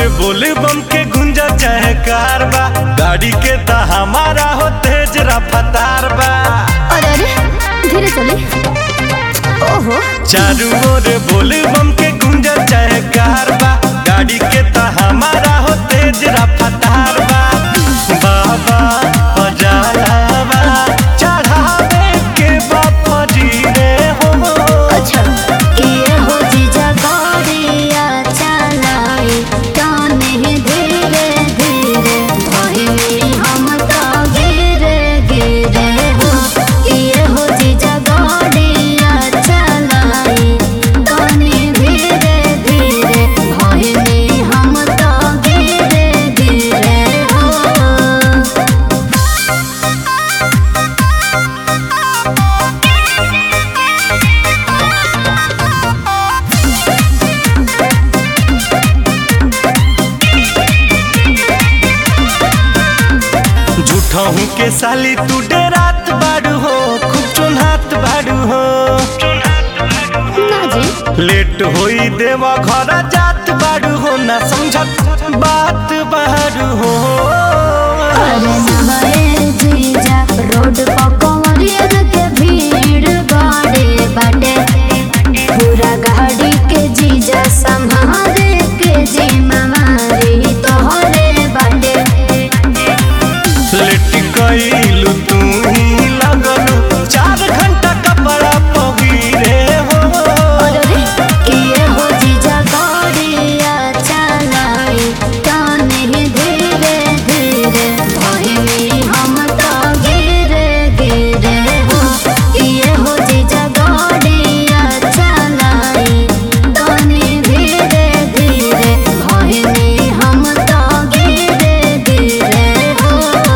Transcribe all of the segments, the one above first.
रे बोले बम के गुंजा चाहे कार बा गाड़ी के ता हमारा हो तेज रफ्तार बा अरे अरे धीरे चले ओहो चारू ओर बोले बम के गुंजा चाहे कार बा गाड़ी के ता हमारा हो तेज रफ्तार बा बाबा बजालावा चढ़ावे के बाप जी रे हो अच्छा ये हो जीजा गाड़िया चलाई ताने धीरे धीरे भाई हम तो गिरे गिरे हो ये हो जीजा गाड़िया चलाई ताने धीरे धीरे भाई हम तो गिरे गिरे हो झूठहू के साली तू डेरात बाड़ू हो खूब चुनहात बाड़ू हो ना जी लेट होई देवा घर जात बाड़ू हो ना समझत बात बाड़ू हो अरे नमरे जीजा रोड पर कंवरियन के भीड़ बाड़े बाटे पूरा गाड़ी के जीजा संभाले के जिम्मेवारी तोहरे बाटे लेट गईलू तू ही लगलू चार घंटा कपड़ा पगीरे हो अरे किए हो जीजा गाड़िया चलाई ताने धीरे धीरे भाई हम तो गिरे गिरे हो किए हो जीजा गाड़िया चलाई ताने धीरे धीरे भाई हम तो गिरे गिरे हो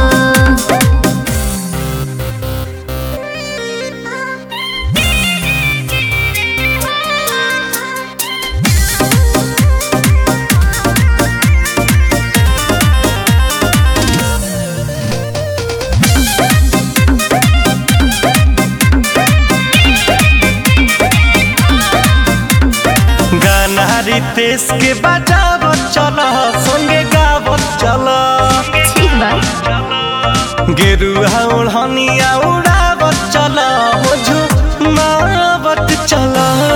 गाना रितेश के बजावत चल संगे गावत चल ठीक बा गेरुआ ओढ़निया उड़ावत चल हो झुमावत चल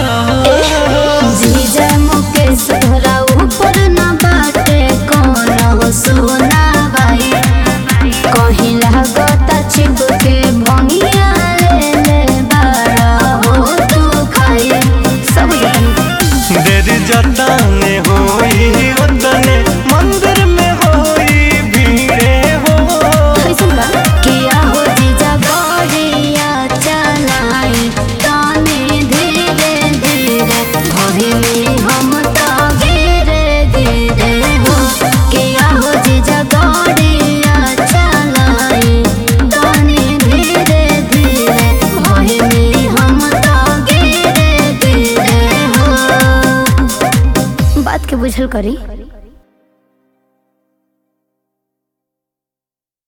जीजा मुकेश तोहरा ऊपर न बाटे कौन हो सोना बाई कहीं लागता चिपके भंगिया ले ले बाड़ा हो तू खाई सब जानी देर जतने होई उतने मंदिर में होई भीड़े हो कैसन बा किया हो जीजा गाड़िया चलाई ताने धीरे धीरे भाभी हम तो गिरे गिरे हो किया हो जीजा गाड़िया चलाई ताने धीरे धीरे भाभी हम तो गिरे गिरे हो बात के बुझल करी